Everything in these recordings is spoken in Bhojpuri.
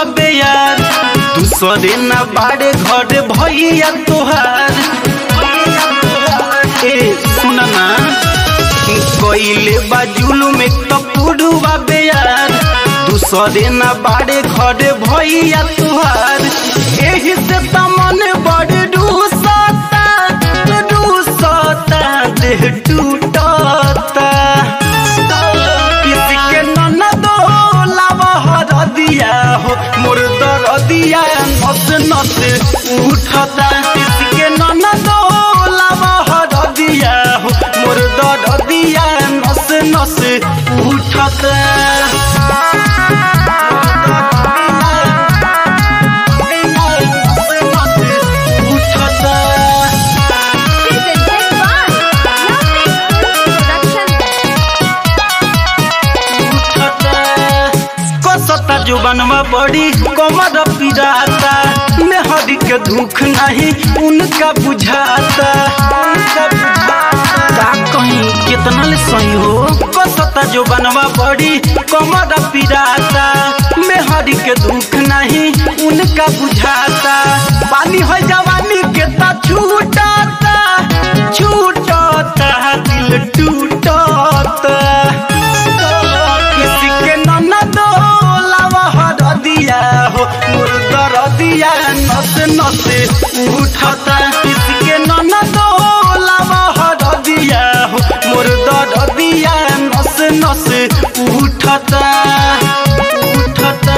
बे यार दूसरे न बाड़े घर भैया तोहार ए सुन ना कोइले बाजुलू में कपूरुआ बे यार दूसरे न बाड़े घर भैया तोहार एही से तमन बड़ रूसता रूसता देह टूटता किसी के ननदो लावहर दिया हो मोर दरदिया नस नस उठता किसी के ननदो लावहर दिया हो मोर दरदिया नस नस उठता Presented by Lovely Production. कसता जुबनवा बड़ी कमर पिराता मेहरी के दुख नहीं उनका बुझाता उनका बुझाता का कहीं कितना ले सही हो कसता जुबनवा बड़ी कमर पिराता मेहरी के दुख नहीं उनका बुझाता पानी हो जवानी के ता छूटता छूटता दिल टूटता किसी के ननदो लावहर दिया हो मुर्दर दिया नस नस उठता किसी के ननदो लावहर दिया हो मुर्दर दिया नस नस उठता उठता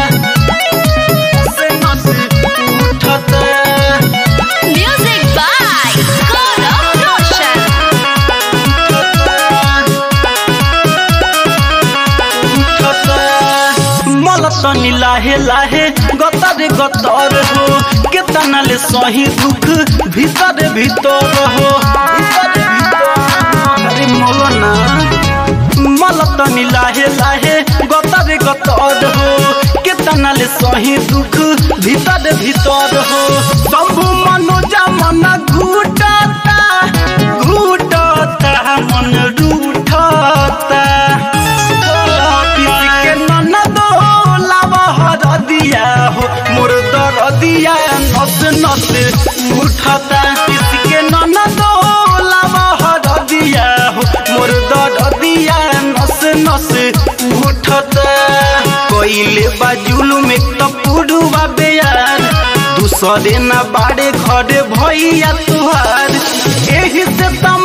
नस नस उठता Music by Gaurav Roshan. मलतनी लाहे लाहे गतर गतर हो केतना ले सही दुख भीतर भीतर हो भीतर भीतर अरे मौलाना मलतनी लाहे लाहे गतर गतर हो केतना ले सही दुख भीतर भीतर हो शंभु मनोजा मन घूटता घूटता मन रूठता किसी के ननदो लावहर दिया हो मोर दर दिया नस नस उठता किसी के ननदो लावहर दिया हो मोर दर दिया नस नस उठता कोइले बाजुलू में कपूरुआ बेयार दूसरे न बाड़े घर भैया तुहार एही से त